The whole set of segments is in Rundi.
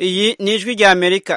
iyi ni ijwi rya amerika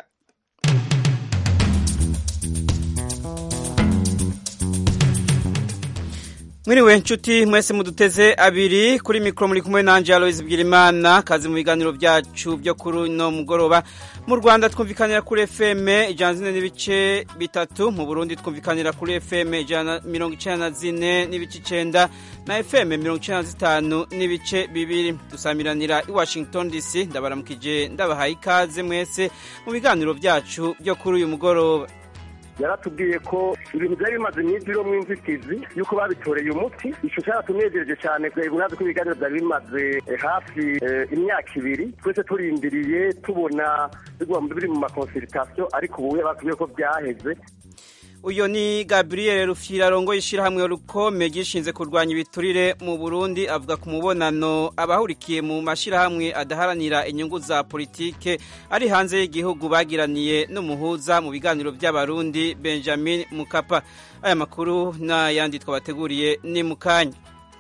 mwiriwe nshuti mwese muduteze abiri kuri mikoro muri kumwe nanjye aloise bwirimana kazi mu biganiro byacu byo kuri uno mugoroba mu rwanda twumvikanira kuri fm ijana zine n'ibice bitatu mu burundi twumvikanira kuri fm ijana mirongo icyenda na zine n'ibice icyenda na fm mirongo icyenda na zitanu n'ibice bibiri dusamiranira i washington dc ndabaramukije ndabahaye ikaze mwese mu biganiro byacu byo kuri uyu mugoroba yaratubwiye ko ibintu byari bimaze iminsi biriho inzitizi yuko babitoreye umuti icyo cyaratunejereje cyane urazi ko ibiganiro byari bimaze hafi imyaka ibiri twese turindiriye tubona biri mu makonsiritasiyo ariko ubu batubwiye ko byaheze uyu ni gabriel rufira arongoye ishyirahamwe rukome gishinze kurwanya ibiturire mu burundi avuga ku mubonano abahurikiye mu mashyirahamwe adaharanira inyungu za politike ari hanze y'igihugu bagiraniye n'umuhuza mu biganiro by'abarundi benjamin mukapa aya makuru n'ayandi twabateguriye ni mu kanya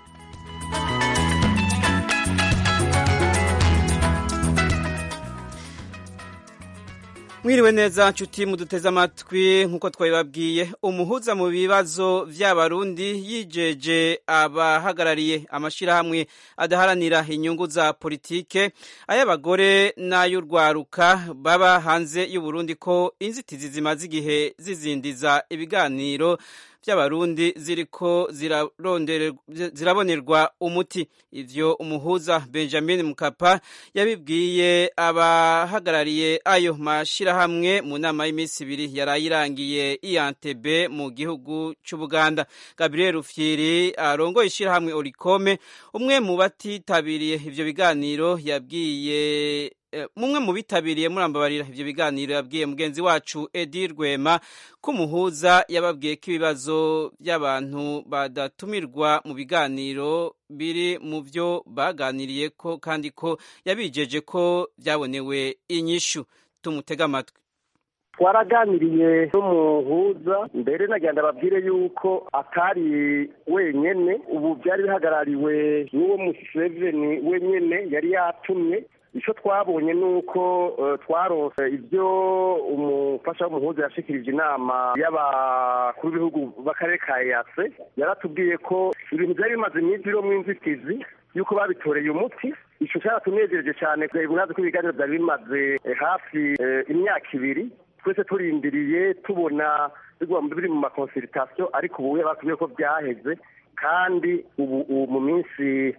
mwiriwe neza nshuti muduteze amatwi nk'uko twabibabwiye umuhuza mu bibazo by'abarundi yijeje abahagarariye amashyirahamwe adaharanira inyungu za politike ay'abagore n'ay'urwaruka baba hanze y'uburundi ko inzitizi zimaze igihe zizindiza ibiganiro by'abarundi ziriko zirabonerwa umuti ivyo umuhuza benjamin mukapa yabibwiye abahagarariye ayo mashirahamwe mu nama y'iminsi ibiri yarayirangiye iyantebe mu gihugu c'ubuganda gabriel rufyiri arongoye ishirahamwe orikome umwe mu batitabiriye ivyo biganiro yabwiye mumwe mu bitabiriye murambabarira ivyo biganiro yabwiye mugenzi wacu Edi Rwema ko umuhuza yababwiye ko ibibazo by'abantu badatumirwa mu biganiro biri mu byo baganiriye ko kandi ko yabijeje ko byabonewe inyishu tumutega amatwi twaraganiriye n'umuhuza mbere nagenda babwire yuko atari wenyene ubu byari bihagarariwe n'uwo museveni wenyene yari yatumye icyo twabonye ni uko twarose ibyo umufasha w'umuhuza yashikirije inama y'abakuru b'ibihugu b'akarere ka eyase yaratubwiye ko ibintu byari bimaze iminsi biriho inzitizi yuko babitoreye umuti icyo cyaratunejereje cyane urazi ko ibiganiro byari bimaze hafi imyaka ibiri twese turindiriye tubona biri mu makonsiritasiyo ariko ubu batubwiye ko byaheze kandi ubu mu minsi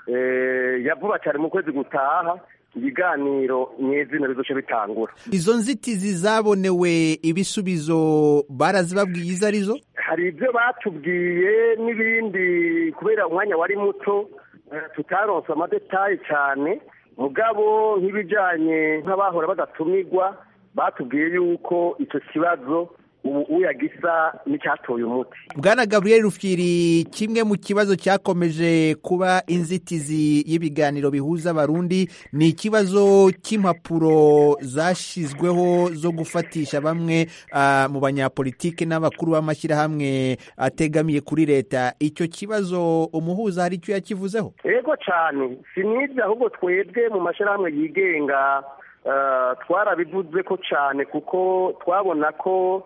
ya vuba cyane mu kwezi gutaha ibiganiro nyezina bizoce bitangura izo nzitizi zabonewe ibisubizo barazibabwiye izo arizo hari ibyo batubwiye n'ibindi kubera umwanya wari muto tutaronse amadetayi cyane mugabo nk'ibijyanye nk'abahora badatumirwa batubwiye yuko icyo kibazo ubu uyagisa n'icyatoye umuti bwana gabriel rufyiri kimwe mu kibazo cyakomeje kuba inzitizi y'ibiganiro bihuza abarundi ni ikibazo cy'impapuro zashyizweho zo gufatisha bamwe mu banyapolitike n'abakuru b'amashyirahamwe ategamiye kuri leta icyo kibazo umuhuza hari icyo yakivuzeho yego cyane si n'ibyo ahubwo twebwe mu mashyirahamwe yigenga twarabivuze ko cyane kuko twabona ko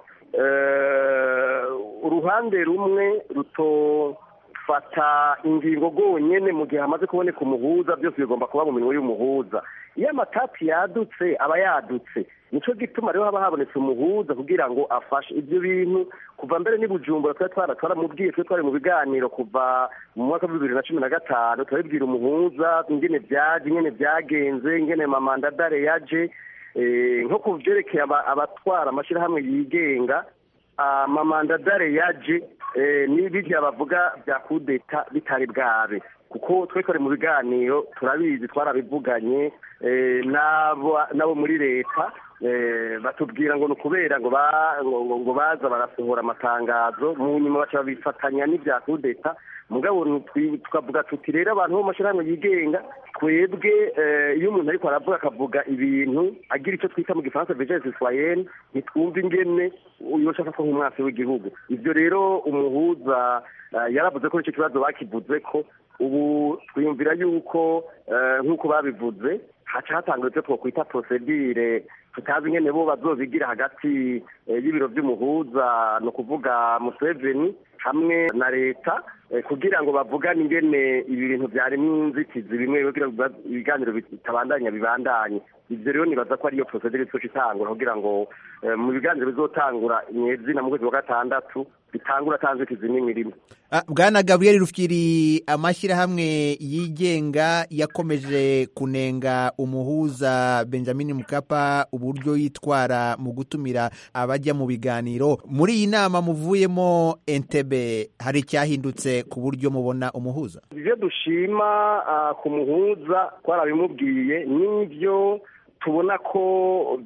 uruhande rumwe rutofata ingingo rwonyine mu gihe hamaze kuboneka umuhuza byose bigomba kuba mu minwe y'umuhuza iyo amatati yadutse aba yadutse nicyo gituma rero haba habonetse umuhuza kugira ngo afashe ibyo bintu kuva mbere n'ibujumbura twari twara twaramubwiye twe twari mu biganiro kuva mu mwaka wa bibiri na cumi na gatanu turabibwira umuhuza ingene byaje ingene byagenze ingene mamandadare yaje nko ku byerekeye abatwara amashyirahamwe yigenga amamandadare yaje n'ibirya bavuga bya kudeta bitari bwabe kuko twe twari mu biganiro turabizi twarabivuganye n'abo muri leta batubwira ngo ni ukubera ngo baza barasohora amatangazo mu nyuma baca babifatanya n'ibya kudeta mugabo tukavuga tuti rero abantu bo mu mashyirahamwe yigenga twebwe iyo umuntu ariko aravuga akavuga ibintu agira icyo twita mu gifaransa vejezi sitwayeni ntitwumve ingene uyo ushaka ko nk'umwasi w'igihugu ibyo rero umuhuza yaravuze ko icyo kibazo bakivuze ko ubu twiyumvira yuko nk'uko babivuze haca hatangwa ivyo twokwita prosedire tutazi ingene bo bazobigira hagati y'ibiro vy'umuhuza ni ukuvuga museveni hamwe na leta kugira ngo bavugane ingene ibi bintu vyarimwo inzitizi bimwe kugira ngo ibiganiro bitabandanya bibandanye ivyo rero nibaza ko ariyo prosedire izoca itangura kugira ngo mu biganiro bizotangura nyezina mu kwezi wa gatandatu bitangura ata nzitizi n'imwe irimo bwana gaburiyeri rufyiri amashyirahamwe yigenga yakomeje kunenga umuhuza benjamin mukapa uburyo yitwara mu gutumira abajya mu biganiro muri iyi nama muvuyemo entebe hari icyahindutse ku buryo mubona umuhuza ibyo dushima ku muhuza twarabimubwiye n'ibyo tubona ko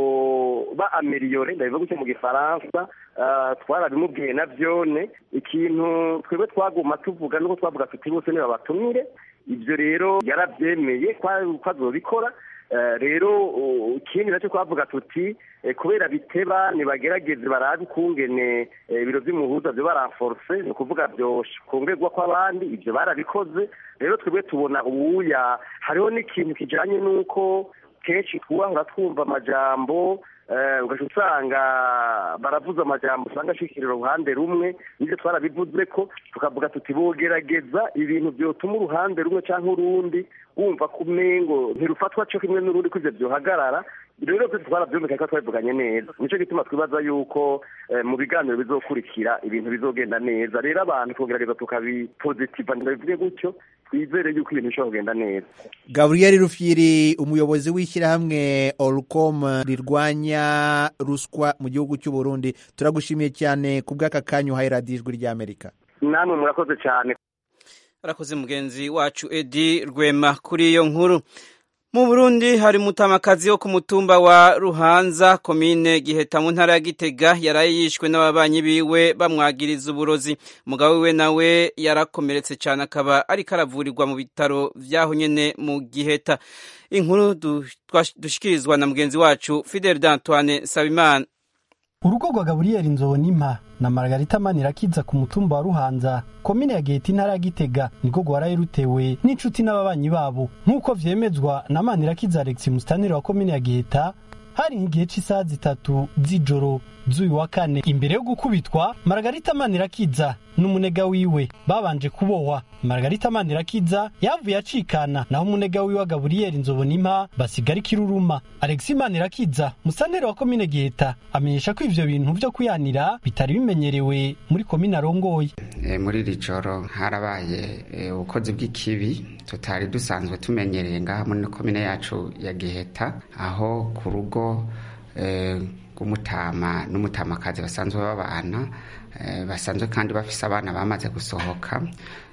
byoba ameliyore ndabivuga gutyo mu gifaransa twarabimubwiye na byone ikintu twebwe twaguma tuvuga nuko twavuga tuti bose niba batumire ibyo rero yarabyemeye ko azobikora rero ikindi nacyo twavuga tuti kubera biteba nibagerageze barabe ukungene ibiro by'umuhuza byo baranforse ni ukuvuga byokongerwa kw'abandi ibyo barabikoze rero twebwe tubona ubuya hariho n'ikintu kijyanye n'uko kenshi twubahora twumva amajambo ugaca usanga baravuze amajambo usanga ashikirira uruhande rumwe nibyo twarabivuze ko tukavuga tuti bogerageza ibintu byotuma uruhande rumwe cyangwa urundi wumva ko umengo ntirufatwa cyo kimwe n'urundi ko ivyo byohagarara rero twese twarabyumvikanye ko twabivuganye neza nico gituma twibaza yuko mu biganiro bizokurikira ibintu bizogenda neza rero abantu tugerageza tukabipositiva ndabivuge gutyo twizere yuko ibintu bishobora kugenda neza gaburiyeri rufyiri umuyobozi w'ishyirahamwe orucom rirwanya ruswa mu gihugu cy'u Burundi turagushimiye cyane ku bw'aka kanya uhaye radiyo ijwi ry'amerika namwe murakoze cyane arakoze mugenzi wacu edi rwema kuri iyo nkuru mu burundi hari umutamakazi wo ku mutumba wa ruhanza komine giheta mu ntara ya gitega yaraye yishwe n'ababanyi biwe bamwagiriza uburozi umugabo we nawe yarakomeretse cyane akaba ariko aravurirwa mu bitaro vyaho nyene mu giheta inkuru dushikirizwa na mugenzi wacu fidel d'antoine sabimana urugo rwa gaburiyeri nzobonimpa na margarita manirakiza ku mutumba wa ruhanza komine ya giheta intara ya gitega niko rwaraye rutewe n'inshuti n'ababanyi babo nk'uko vyemezwa na manirakiza alex musitanire wa komine ya giheta hari nk'igihe cy'isaha zitatu z'ijoro z'uyu wa kane imbere yo gukubitwa margarita manirakiza n'umunega wiwe babanje kubohwa margarita manirakiza yavuye acikana naho umunega wiwe wa gaburiyeri nzobonimpa basigara ikiruruma alexi manirakiza musantere wa komine giheta amenyesha ko ivyo bintu vyo kuyanira bitari bimenyerewe muri komine arongoye e, muri iri joro harabaye ubukozi e, bw'ikibi tutari dusanzwe tumenyereye ngaha muri komine yacu ya giheta aho ku rugo e, rw'umutama n'umutamakazi basanzwe babana basanzwe kandi bafise abana bamaze gusohoka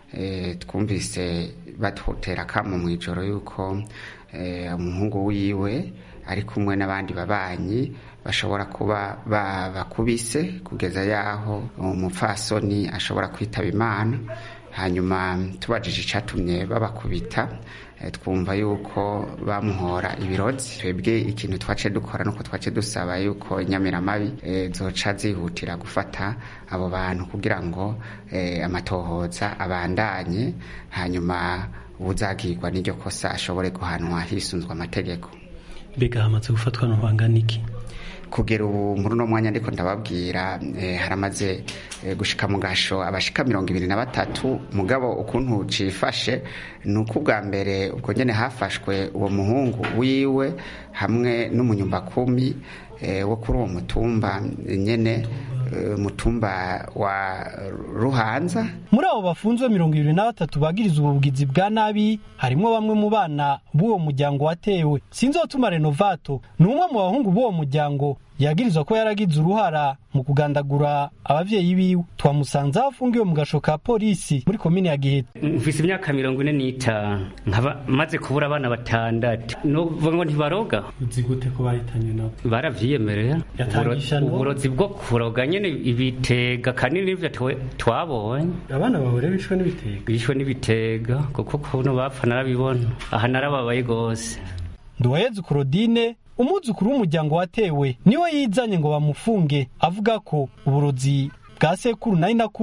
twumvise batutera akamo mu ijoro yuko umuhungu wiwe ari kumwe n'abandi babanyi bashobora kuba bakubise kugeza yaho umupfasoni ashobora kwitaba imana hanyuma tubajije icyatumye babakubita twumva yuko bamuhora ibirozi twebwe ikintu twace dukora nuko twace dusaba yuko inyamiramabi zoca zihutira gufata abo bantu kugira ngo amatohoza abandanye hanyuma ubuzagirwa n'iryo kosa ashobore guhanwa hisunzwe amategeko mbega hamaze gufatwa n'ubangana iki kugera ubu muri uno mwanya ariko ndababwira haramaze gushika mu gasho abashika mirongo ibiri na batatu mugabo ukuntu cifashe ni uko ubwa mbere ubwo nyene hafashwe uwo muhungu wiwe hamwe n'umunyumbakumi wo kuri uwo mutumba nyene mutumba wa ruhanza muri abo bafunzwe mirongo ibiri na batatu bagiriza ubugizi bwa nabi harimo bamwe mu bana b'uwo muryango watewe sinzotuma renovato ni umwe mu bahungu b'uwo muryango yagirizwa ko yaragize uruhara mu kugandagura abavyeyi biwe twamusanze aho afungiwe mu gasho ka polisi muri komine ya giheta mfise imyaka mirongo ine n'itanu nkaba maze kubura abana batandatu novuga ngo ntibaroga uzi gute ko bahitanye nabo baravyiyemerera Yatangisha no? uburozi bwo kuroga nyene ibitega kanini nivyo twe- twabonye abana bawe rero bishwe n'ibitega bishwe n'ibitega kuko kuno bapfa narabibona aha narababaye gose nduwaheze claudine umwuzukuru w'umuryango watewe niwe yizanye ngo bamufunge avuga ko uburozi bwa sekuru na inakuru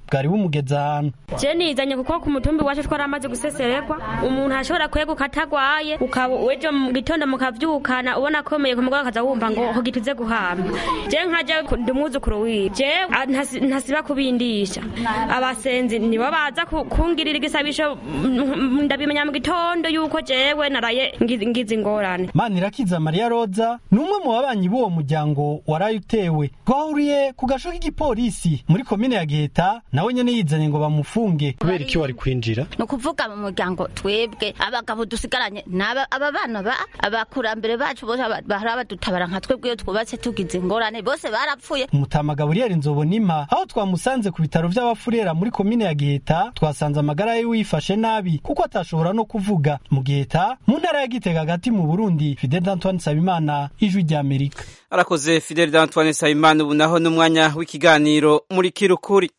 bwari bumugeze ahantu je nizanye kuko ku mutumbi wacu twaramaze guseseregwa umuntu ashobora kweguka atagwaye ukaba ejo mu gitondo mukavyukana ubona akomeye ku mugabo akaza wumva ngo ho gituze guhamba je nkaja ndi umwuzukuru wiwe je a- ntasi- ntasiba kubindisha abasenzi nibo baza ku- kungirira igisabisho mm, mm, ndabimenya mu gitondo yuko jewe naraye ngize ngize ingorane manirakiza mariya roza ni umwe mu babanyi b'uwo muryango waraye utewe twahuriye ku gasho k'igipolisi muri komine ya giheta nawe nyene yizanye ngo bamufunge kubera iki wari kwinjira ni ukuvuga mu muryango twebwe abagabo dusigaranye n'aba aba bana ba abakurambere bacu bose aba- bahora badutabara nka twebwe iyo twubatse tugize ingorane bose barapfuye umutama gaburiyeri nzobonima aho twamusanze ku bitaro vy'abafurera muri komine ya giheta twasanze amagara yiwe yifashe nabi kuko atashobora no kuvuga mu giheta mu ntara ya gitega hagati mu burundi fidel antoine nsabimana ijwi ry'amerika arakoze fidel d'antoine nsabimana ubu naho n'umwanya w'ikiganiro muri kirukuri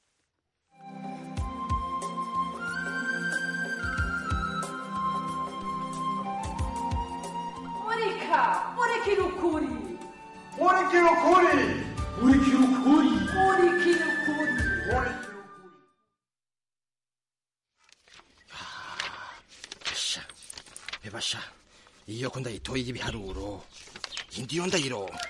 murika murikira ukuri murikira ukuri murikira ukuri murikira ukuri basha bebasha iyo ko ndayitoye y'ibiharuro indi yo ndayironka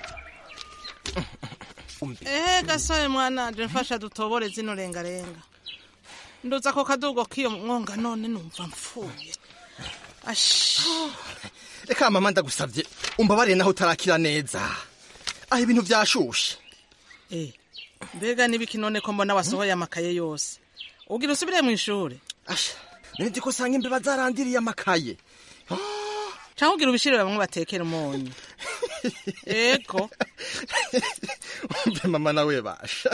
ehe gasore mwananje mfasha dutobore zino rengarenga nduza ko kadugo k'iyo mwonga none numva mfuye ashi reka mama ndagusabye umbabariye naho utarakira neza aho ibintu byashushe Eh, mbega n'ibiki none ko mbona wasohoye amakaye yose ugira usubire mu ishuri asha nzi ko usanga imbeba zarandiriye amakaye cyangwa ugira ubishirire bamwe batekera umunyu ego umve mama nawe basha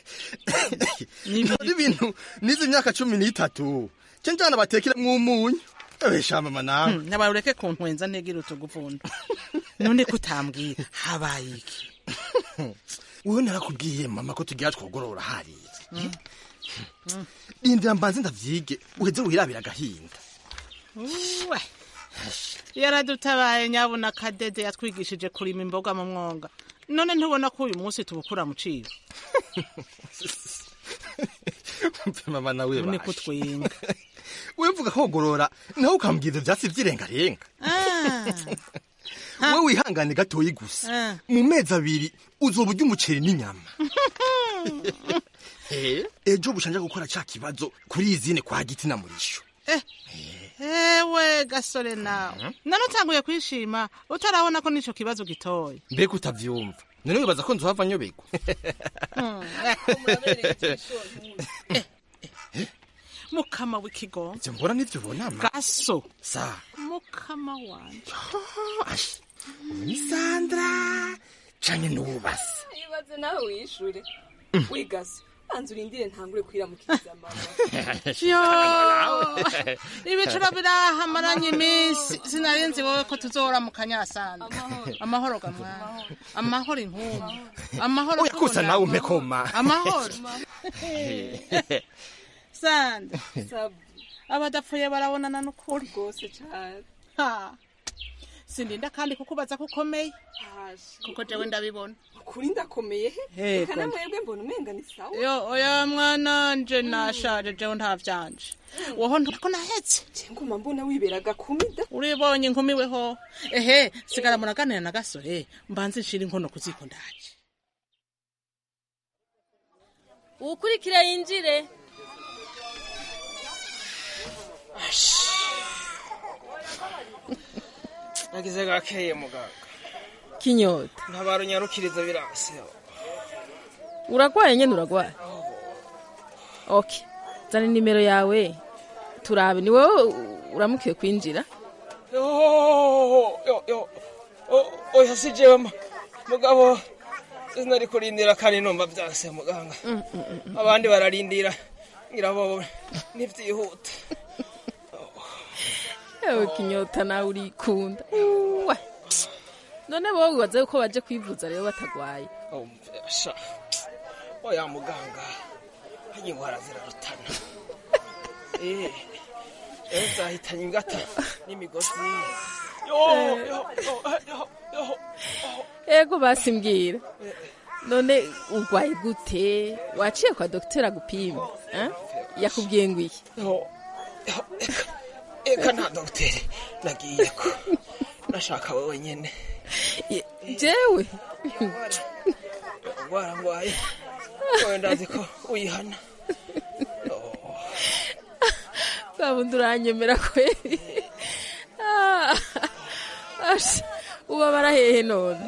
nari ibintu nize imyaka cumi n'itatu cyo njyana batekera mw'umunyu ewe sha mama nawe Hmm, nabaye ureke kuntwenza ntegira utugupfundo none ko utambwira habaye iki wowe narakubwiye mama ko tugira twogorora hariya rindira mbanze ndavyige uheze wirabira agahinda uwe yaradutabaye nyabuna kadede yatwigishije kurima imboga mu mwonga none ntubona ko uyu munsi tubukura mu cibo umve mama nawe none ko basha twinga wewe mvuga kogorora nawe ukambwira ivyatsi vy'irengarenga wewe wihangane gatoyi gusa Ah. mu mezi abiri uzoba urya umuceri n'inyama Eh, ejo bushanja gukora ca kibazo kuri izine kwa giti na murisho ewe gasore nawe none utanguye kwishima utarabona ko n'ico kibazo gitoye mbega utavyumva none wibaza ko nzohava nyobegwa mukama w'ikigo ivyo mbona nivyo ubonama gaso sa mukama wanje ashi ni sandra canke n'ubasa ibaze nawe wishure wigaze banza urindire ntangure kwiramukiriza mama yo ibicuro birahamaranye iminsi sinarinzi wowe ko tuzora mu kanyasanda amahoro gamwana amahoro inkumbu amahoro oya kusa nawe umpe koma amahoro sanda sabu abadapfuye barabonana n'ukuri rwose cane Ha. sindinda kandi kukubaza ko ukomeye hashe kuko jewe ndabibona ukuri ndakomeye he Yego. reka namwebwe mbona umenga ni sawa yo oya mwana nje nashaje jewe nta vyanje woho ntako nahetse je nguma mbona wibera gakumida uribonye nkumiweho ehe sigara muraganira na gasore mbanze nshira inkono ku ziko ndaje uwukurikira yinjire nagize gakeye muganga kinyota ntabara unyarukiriza birase uragwaye nyene uragwaye ok zana nimero yawe turabe ni wowe uramukiye kwinjira yo yo yo O- oya si jewe ma- mugabo sinari kurindira kandi numva vyase muganga abandi bararindira ngira bo nivyihuta ewe kinyota nawe urikunda uwe none wowe wibaza yuko baje kwivuza rero batagwaye sha oya muganga hanyuma ingwara zirarutana eh ejo zahitanye ingata n'imigozi yo yo yo yo yo ego basi mbwira none urwaye gute waciye kwa dogiteri agupima Eh? yakubwiye ngo iki eka nta dogiteri nagiye ko nashaka wowe nyene jewe ngwara ngwaye wowe ndazi ko uyihana babundi uranyemera kweri Ah, asha, ubabara hehe none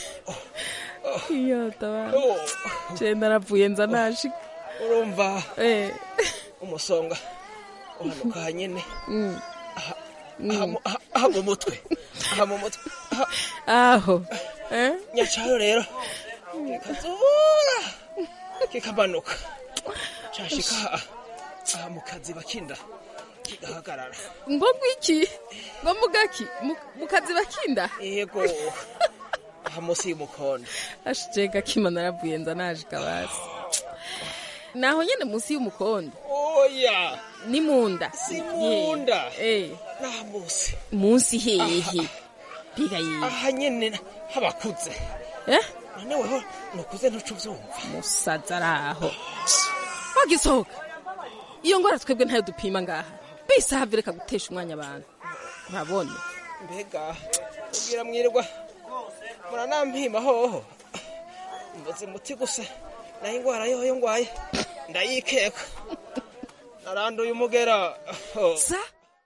iyo tabara je naravuye nza nashika urumva eh umusonga uhanuka nyene mm. aha mu- aha- aha mu mutwe aha mu mutwe aha- aho eh nyacayo rero kikazura kikamanuka cashika aha aha mu kazi bakinda kigahagarara ngo gwiki ngo mugaki Mu- mukazi bakinda yego aha munsi y'umukondo ashije gakima naravuye nza nashika basi naho nyene munsi y'umukondo oya ni munda si munda eh naha munsi munsi hehe biga yiwe aha nyene habakuze eh none weho nukuze ntuco uvyumva musaza araho wagisohoka iyo ngwara twebwe ntayo dupima ngaha bise havireka gutesha umwanya abantu urabona mbega ubwira mwirirwa muranampima hoho mbuze muti gusa naho ingwara yoyo ngwaye ndayikeka naranduye umugera sa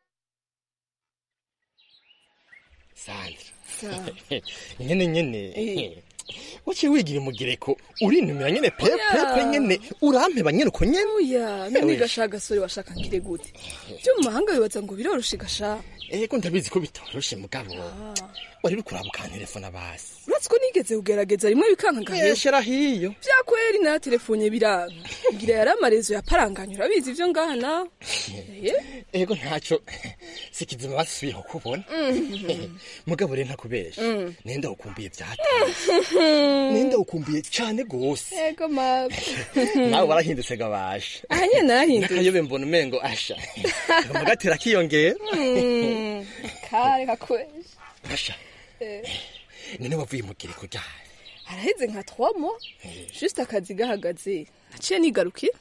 sandra nyene nyene waciye wigira umugireko urinumira nyene pepepe nyene urampeba nyene uko nyene oya none gasha gasore washaka ngire gute byo mu mahanga bibaza ngo biroroshe gasha ego ndabizi ko bitoroshe mugabo wari bikuraba ukantelefona basi uretse ko nigeze kugerageza rimwe bikanka ngahera yeshera hiyo vyakweri na telefone biranka ngira yari amarezo yaparanganye urabizi ivyo ngaha nawe ego ntaco sikizima basubiyeho kubona mugabo rero ntakubesha Mm. nenda ukumbuye vyataye nenda ukumbuye cane gose ego mawe nawe warahindutse gabasha aha nyene narahindutse nakayobe mbona umengo asha amagatera akiyongera Mm, kare kakwezi asha none wavuye mu gireko ryari araheze nka trois mois juste akazi gahagaze naciye nigarukira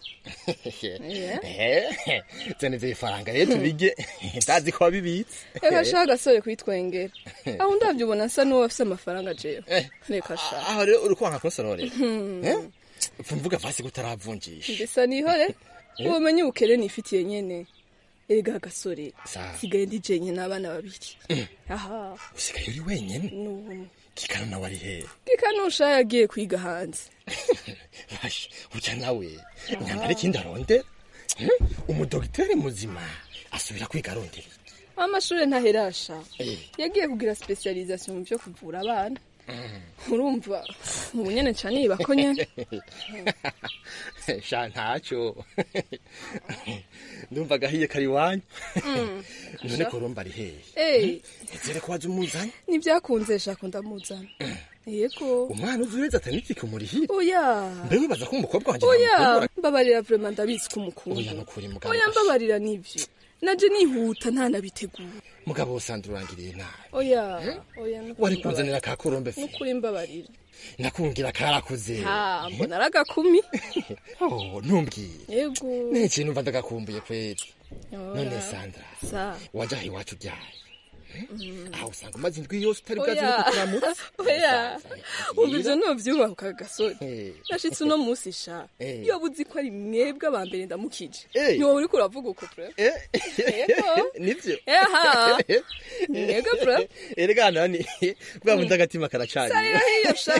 Eh, zene ivyo bifaranga rero tubige ndazi ko wabibitse reka sha gasore kwitwengera aho ndavyo ubona nsa n'uwo afise amafaranga jewe reka sha aho rero uri kwanga kunsororera Hmm. Eh? Upfa mvuga vasi ko utaravunjisha mbesa nihore Eh? ubumenyi bukere nifitiye nyene erega gasore Sawa. sigaye ndi jenye n'abana babiri Mm. aha usigaye uri wenyene n'ubu kikano nawe ari hehe gikanusha yagiye kwiga hanze basha urya nawe nyambere ikindi arondera Eh? umudogiteri muzima asubira kwiga arondera iki? amashuri ntaherasha Eh. yagiye kugira specialisation mu byo kuvura abana urumva ubu nyene nca niba ko nyene sha ntaco ndumva gahiye kari iwanyu Mm. none Sha. ko urumva ari hehe Eh, nizere ko waje umuzanye nivyakunze shaka ndamuzana yego umwana uzi weza atanitike umurihira oya mbe wibaza ko umukobwa wanje oya namukundura? mbabarira vraiment ndabizi ko umukunda oya nukuri mugabo oya mbabarira nivyo naje nihuta ntanabitegura mugabo usanga urangiriye nabi oya oya nukuri wari mbabarira. kunzanira ka korombe fi nukuri mbabarira nakungira karakuze ha mbona ari agakumi oh ntumbwire yego n'ikintu numva ndagakumbuye kweli Oya. none sandra sa wajaha iwacu byaye aho usanga umaze indwi yose utari Oya. bwazi no kuturamutsa oya umva ivyo novyubaka gasore Eh. nashitse uno musi sha Eh. iyo buzi ko ari mwebwe aba mbere ndamukije Eh. ntiwowe uriko uravuga uko pre yego nivyo Eha. Mwebwe pre erega nani bwa bundi agatima karacanye sarira hiyo sha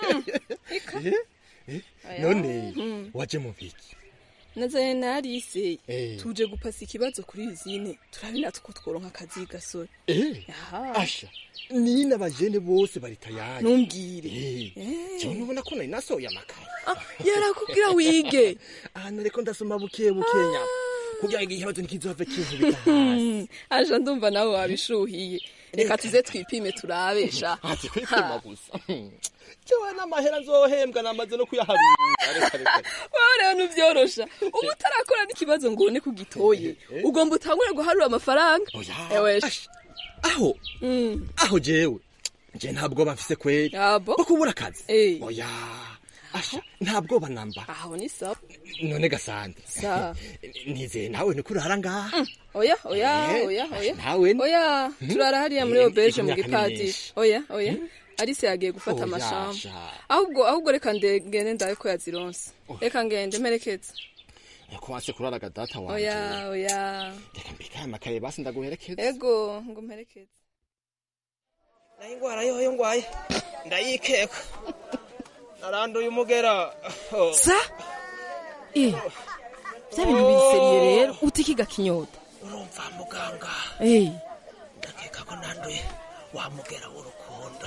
none Mm. waje mu biki nazanye na Alice Eh. tuje gupasa ikibazo kuri izine turabe natwe ko tworonka akazi gasore Eh, Aha. asha nina abajene bose bari tayari Ntumbwire. Eh, jewe nubona ko nari nasohoye amakaye yarakubwira wige ahantu reko ndasoma buke bukenya kugira ngo ikibazo ntikizove kinkubita hasi Mm, aje ndumva nawe wabishuhiye reka tuze twipime turabe sha ati kwipima gusa jewe n'amahera nzohembwa namaze no kuyaharura reka reka wowe rero ntuvyorosha ubu utarakora n'ikibazo ngo ubone kugitoye ugomba utangure guharura amafaranga ewe sha. aho Mm. aho jewe je ntabwo mfise kweli Abo? ko kubura akazi Eh. oya asha nta bwoba namba aho ni sawa none gasande Sa. nizeye nawe ni kurara ngaha oya oya Eh, oya oya nawe ni- oya Mhm. turara hariya muri Eh, obeje mu imyaka ni gipadiri myinshi. oya oya arise yagiye gufata Oya, amashamba sha. ahubwo ahubwo reka nde- ngende ndabe ko yazironse reka ngende mperekeze ko wanse kuraraga data wanje oya oya reka mbikaye amakaye basi ndaguherekeza ego ngo mperekeze nayo ingwara yoyo ngwaye ndayikeka naranduye umugera Oh. sa eh bya bintu biseriye rero utikiga kinyota urumva muganga eh ndakeka ko nanduye wa mugera w'urukundo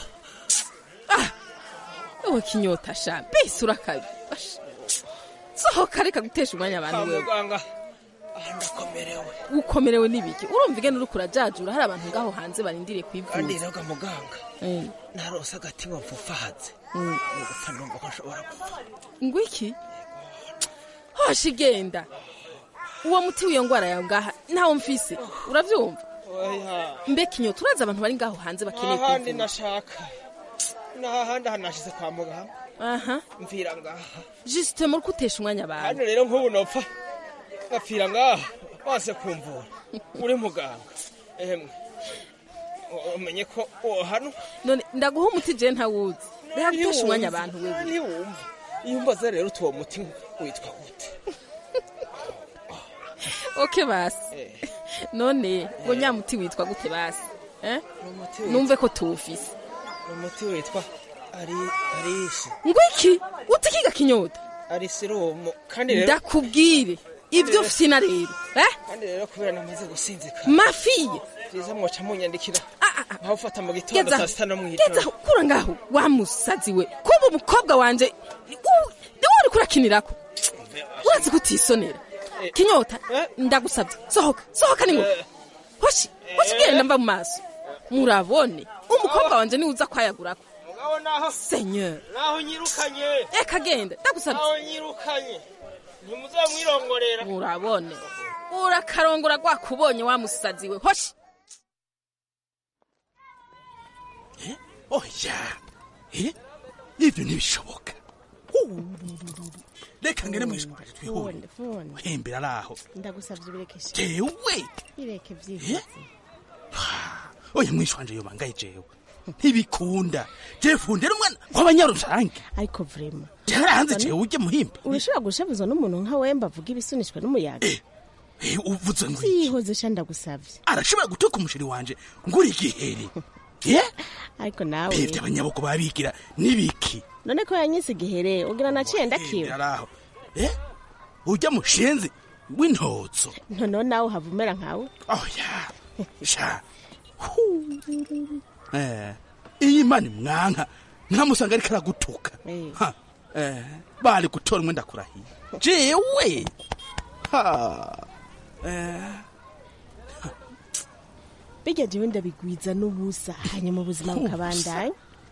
ewe kinyota sha mbese urakabi Ash. sohoka reka gutesha umwanya kwa abantu wewe muganga aha ndakomerewe ukomerewe n'ibiki urumva igenda uriko urajajura hari abantu ngaho hanze barindiriye kandi kwivuza rero muganga Eh, narose agatima mfufahaze mm. ni gupfa numva ko nshobora gupfa ngo iki hosha igenda uwo muti w'iyo ngwara yawe ngaha ntawo mfise uravyumva oya mbega inyota urazi abantu bari ngaho hanze bakeneye ahandi kwivuza nashaka n'ahandi aha nashize kwa muganga aha mvira ngaha jisite muri kutesha umwanya abantu hano rero nk'ubu nopfa ngapfira ngaha wase kumvura uri muganga emwe u- umenye ko uwo hano none ndaguha umuti je ntawuzi reka gutesha umwanya abantu wewe ntiwumva iyo umbaza rero utuwo muti witwa gute oke basi Eh. none ngo nyamuti witwa gute basi eh? umuti witwa- numve ko tuwufise umuti witwa ari arisi ngo iki utikiga kinyota arisirumu kandi rero ndakubwire ibyo fina rero eh? kandi rero kubera namaze gusinzika mafiye byiza mwoca munyandikira nkawufata mu gitondo Gezaho, saa sita no mu gezaho ijoro kura ngaho wa musazi we kuba umukobwa wanje u- niwe uri kurakinirako urazi kutisonera kinyota ndagusabye sohoka sohoka ni ngoga hoshi hoshi genda mva mu maso murabone umukobwa wanje niwe uza kwayagurako mugabo naho senyeur naho nyirukanye eka genda ndagusabye naho nyirukanye ntimuzamwirongorera murabone urakarongora rwakubonye wa musazi we hoshi oya eh ibyo ntibishoboka Hu, reka ngere mwishwaje twihore Phone, phone. uhembera araho ndagusabye ubirekeshe jewe ireke byihuse oya mwishwanje yobangaye jewe ntibikunda jewe fundera umwana w'abanyarusange ariko vrema byarahanze jewe ujye muhimba urashobora gushavuzwa n'umuntu nka wemba avuga ibisunishwa n'umuyaga Eh, uvuze ngo siyihoze sha ndagusabye arashobora gutuka umusheri wanje nguri igiheri ye ariko nawe bibye abanyaboko babigira n'ibiki none ko yanyise igihere ugira naciye ndakiwe araho eh ujya mushenzi w'intotso noneho nawe uhava umera nkawe oya sha eh iyi mani mwanka nkamusanga ariko aragutuka Ha, eh bari gutora umwenda kurahiye jewe ha eh bijya jewe ndabigwiza n'ubusa hanyuma ubuzima bukabandanya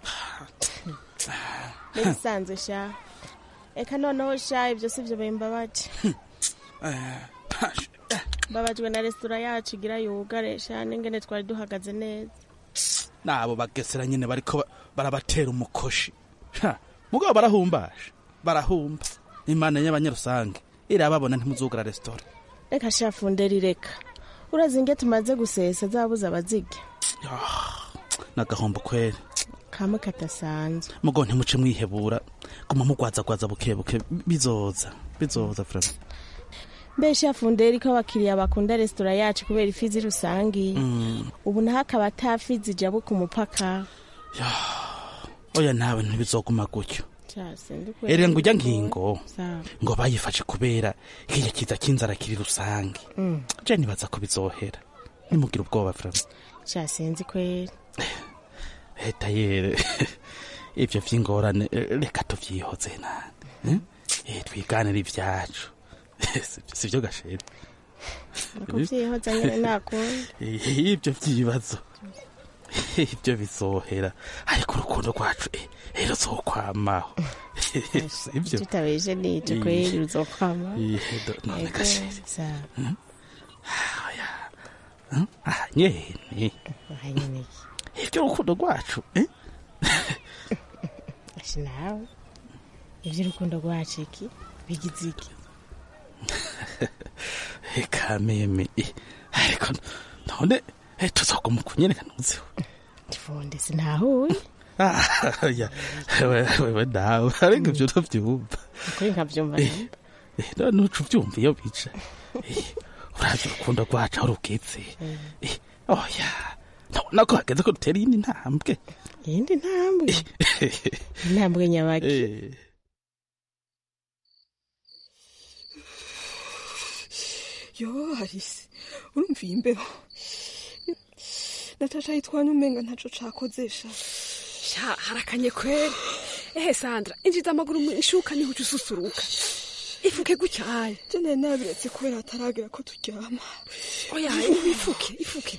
n'ibisanzwe sha eka noneho sha ibyo si byo bimbabaje eh mbabajwe na resitora yacu igira yugare sha n'ingene twari duhagaze neza nabo bagesera nyine bariko ba- barabatera umukoshi Ha, mugabo barahumbasha barahumba imana y'abanyarusange irababona ntimuzugura resitora reka sha funderi reka urazi inge tumaze gusesa zabuze abazirya nagahombo kweri kamwe katasanzwe mugo ntimuce mwihebura guma mugwazagwaza buke buke bizoza bizoza frama mbese funderi ko abakiriya bakunda resitora yacu kubera ifizi rusangi Mm. ubu naho akaba atafizi ijabo ku mupaka oya nawe ntibizoguma gutyo Sha, sindikwe- erega ngo ujya ngingo Sawa. ngo bayifashe kubera kiriya kiza cy'inzara kiri rusange Mm. je nibaza ko bizohera nimugire ubwoba frama sha sinzi kweri leta yere ivyo vy'ingorane eh, reka tuvyihoze nane eh, twiganire ivyacu Si- sivyo gashera nakuvyihoza nyene nakunda Eh, ibyo vyibazo ibyo bizohera ariko urukundo rwacu eh, eh, ruzokwamaho sivyo tutabeje nico Eh, kweri ruzokwama eh, do- none Ego, gashera sawa. Hmm? Oya. Hmm? Ah, nyene Aha nyene iki? ibyo urukundo rwacu eh? Ashi nawe ivy'urukundo rwacu iki bigize iki kameme eh, ariko none eh, tuzoguma kunyereka ntuziho tifonde sinahuye Ah, ya, wewe wewe nawe ariko ivyo ntavyumva ukuri nkavyumva Eh, eh, none uca uvyumva iyo bica Eh, uravye urukundo rwacu aho rugeze Eh, oya nabona ko hageze ko dutera iyindi ntambwe iyindi ntambwe intambwe nyabaki Eh, yo harise urumva iyi imbeho natasha yitwanya umenga ntaco cakozesha sha harakanye kweri ehe sandra injiza amaguru mu ishuka niho uca ususuruka ifuke gutyaye jene nabiretse kubera hataragera ko turyama oya ifuke ifuke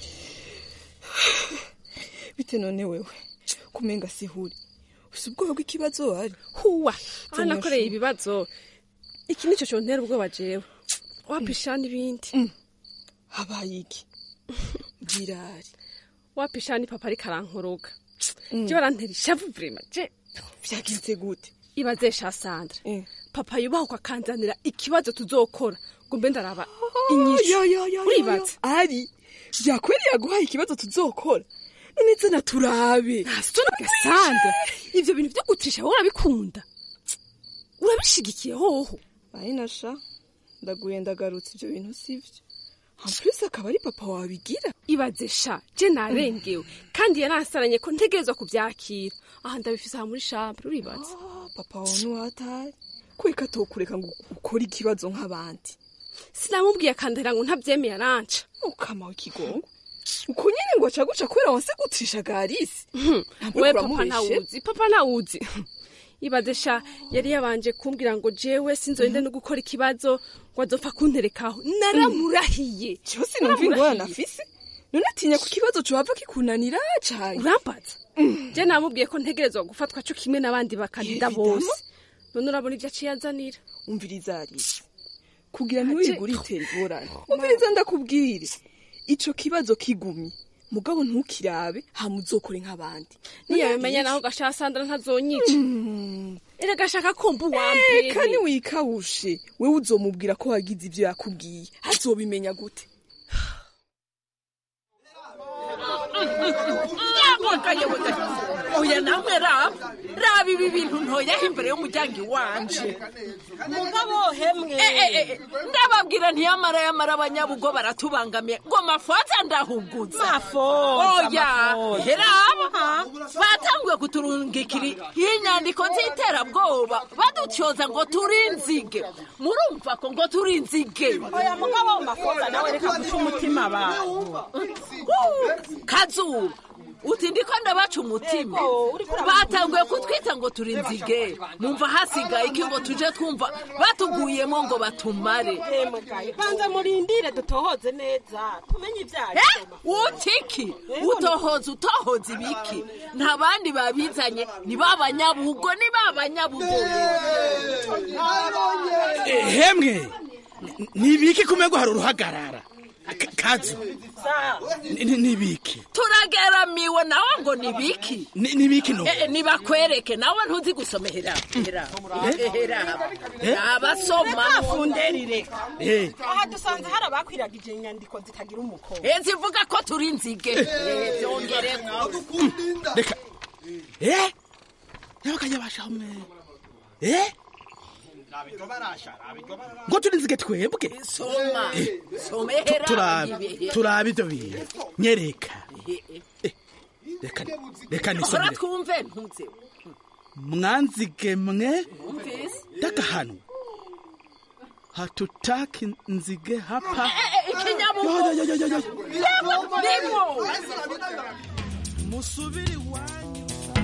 bite none wewe kumenga sihuri ufise ubwoba bw'ikibazo wari huwa aha Tenya nakoreye shu. ibibazo iki nico contera ubwoba jewe wapisha n'ibindi habaye iki birari wapisha ni papa ariko arankoroga je barantera ishavu vrema je vyagenze gute ibaze sha sandra papa yubahuka akanzanira ikibazo tuzokora ngo mbe ndaraba inyishu uribaza ari vyakweriye yaguhaye ikibazo tuzokora none zana turabe ntasitonaga sandra ivyo bintu vyo gutrisha wowe urabikunda urabishigikiye hoho ayinasha ndaguye ndagarutse ivyo bintu sivyo amplis akaba ari papa wabigira ibaze sha je narengewe kandi yaransaranye ko ntegerezwa kuvyakira aha ndabifise aha muri chambre uribaza papa wawe niwatari kweka atokureka ngo ukore ikibazo nk'abandi sinamubwiye akandahira ngo ntavyemeye aranca ukama w'ikigongo uko nyene ngo aca guca kubera wanse gutrisha garisi we papa ntawuzi papa ntawuzi ibaze sha yari yabanje kumbwira ngo jewe sinzogende no gukora ikibazo ngo azopfa kunterekaho naramurahiye cyose numva ingorane afise none atinya ku kibazo cohava kikunanira cane urambaza je namubwiye ko ntegerezwa gufatwa co kimwe n'abandi bakandida bose none urabona ivyo aciye azanira umviriza arisi kugira ntiwigure itera ingorane umviriza ndakubwire ico kibazo kigumye mugabo ntukirabe hama uzokore nk'abandi niyabimenya naho gasha sandra ntazonyica erega ashaka kumva uwambere kandi wikawushe wewe uzomubwira ko wagize ivyo yakubwiye azobimenya gute yaboga yaboga oya namwe raba raba ibi bintu ntoyaho imbere y'umuryango iwanje mugabo hemwe ndababwira ntiyamara yamara abanyabugo baratubangamiye ngo mafoza ndahuguza Mafoza, oya mafoza. heraba batanguye kuturungikira inyandiko z'iterabwoba badutyoza ngo turi inzige murumva ko ngo turi inzige oya mugabo mafoza nawe reka guca umutima abantu kazuba uti ndiko ndabaca umutima batanguye kutwita ngo turi inzige mumva hasigaye iki ngo tuje twumva batuguyemo ngo batumare banza murindire dutohoze neza tumenye ibyaha utiki utohoza utohoza ibiki nta bandi babizanye ni babanyabugo ni babanyabugo hemwe nibiki kumego hari uruhagarara Ka- kazu Ni- ni- nibiki turageramiwe nawe ngo ni biki Ni- nibiki no Eh, eh, nibakwereke nawe ntuzi gusoma hera hera hera abasoma funderire Eh. aha dusanze hari abakwiragije inyandiko zitagira umukono Eh, zivuga ko turi inzige Eh, byongereko reka eh nabakajya bashaho mwe eh ngo turi nzige twebwe soma soma Tu- hera turabe ibihe. turabe ibyo bintu nyereka reka reka hora nisomere twumve ntuze mwanzige mwe Umvise? ndakahanu hatutaki nzige hapa ikinyabugo Yo, yo, yo, yo, yo. Nimo. musubiri iwanyu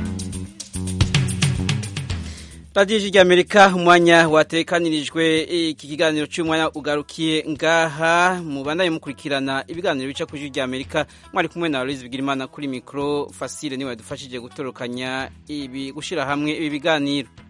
radiyo ijwi ry'amerika umwanya watekanirijwe iki kiganiro cy'umwanya ugarukiye ngaha mubandanye mukurikirana ibiganiro bica ku ijwi ry'amerika mwari kumwe na aloise bigirimana kuri mikoro fasile niwe yadufashije gutorokanya ibi gushyira hamwe ibi biganiro